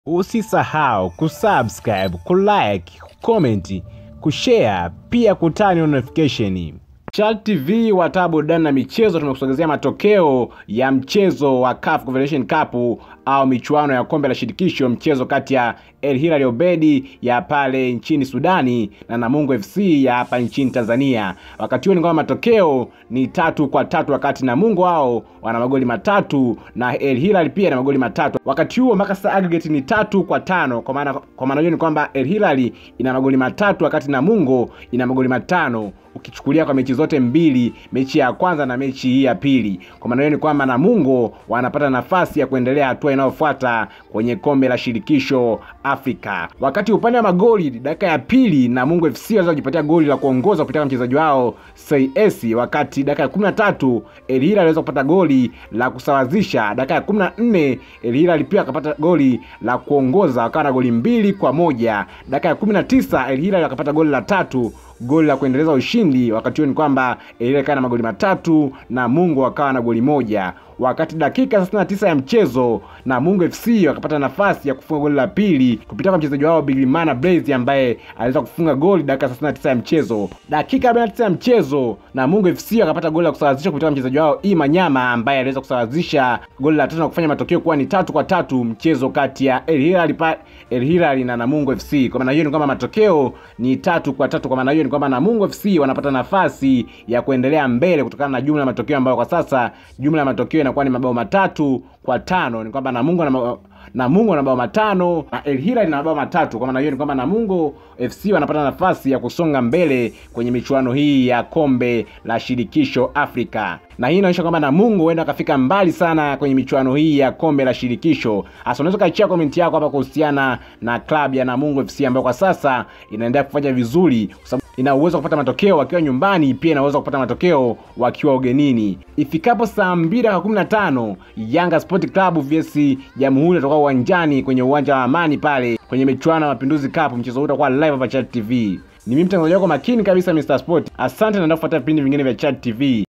Usisahau kusubscribe, kulike, kucomment, kushare pia kutani notification. Chal TV wataa burudani na michezo, tumekusogezea matokeo ya mchezo wa CAF Confederation Cup au michuano ya kombe la shirikisho, mchezo kati ya El Hilal Obedi ya pale nchini Sudani na Namungo FC ya hapa nchini Tanzania. Wakati huo ni kwamba matokeo ni tatu kwa tatu, wakati Namungo wao wana magoli matatu na El Hilal pia na magoli matatu. Wakati huo mpaka sasa aggregate ni tatu kwa tano, kwa maana kwa maana hiyo ni kwamba El Hilal ina magoli matatu wakati Namungo ina magoli matano ukichukulia kwa mechi zote mbili, mechi ya kwanza na mechi hii ya pili. Kwa maana hiyo ni kwamba Namungo wanapata nafasi ya kuendelea hatua inayofuata kwenye kombe la shirikisho Afrika. Wakati upande wa magoli, dakika ya pili Namungo FC waweza kujipatia goli la kuongoza kupitia mchezaji wao CS, wakati dakika ya 13 El Hilal aliweza kupata goli la kusawazisha. Dakika ya 14 El Hilal pia akapata goli la kuongoza, wakawa na goli mbili kwa moja. Dakika ya 19 El Hilal akapata goli la tatu goli la kuendeleza ushindi. Wakati huo ni kwamba El Hilal ikawa na magoli matatu na Mungo akawa na goli moja. Wakati dakika 69 ya mchezo Namungo FC wakapata nafasi ya kufunga goli la pili kupitia kwa mchezaji wao Bilimana Blaze ambaye aliweza kufunga goli dakika 69 ya mchezo. Dakika 49 ya mchezo Namungo FC wakapata goli la kusawazisha kupitia kwa mchezaji wao Ima Nyama ambaye aliweza kusawazisha goli la tatu na kufanya matokeo kuwa ni tatu kwa tatu, mchezo kati ya El Hilal pa, El Hilal na Namungo FC. Kwa maana hiyo ni kwamba matokeo ni tatu kwa tatu. Kwa maana hiyo ni kwamba Namungo FC wanapata nafasi ya kuendelea mbele kutokana na jumla ya matokeo ambayo kwa sasa jumla ya matokeo inakuwa ni mabao matatu kwa tano. Ni kwamba Namungo na Namungo na mabao matano na El Hilal na mabao matatu. Kwa maana hiyo ni kwamba Namungo FC wanapata nafasi ya kusonga mbele kwenye michuano hii ya kombe la shirikisho Afrika, na hii inaonyesha kwamba Namungo huenda akafika mbali sana kwenye michuano hii ya kombe la shirikisho. Hasa unaweza kaachia komenti yako hapa kuhusiana na klabu ya Namungo FC ambayo kwa sasa inaendelea kufanya vizuri kwa sababu ina uwezo wa kupata matokeo wakiwa nyumbani, pia ina uwezo wa kupata matokeo wakiwa ugenini. Ifikapo saa mbili dakika kumi na tano Yanga Sport Club vs Jamhuri watakuwa uwanjani kwenye uwanja wa Amani pale kwenye michuano ya Mapinduzi Cup. Mchezo huu utakuwa live hapa Chat TV. Ni mimi mtangazaji wako makini kabisa Mr Sport. Asante na kufuata vipindi vingine vya Chat TV.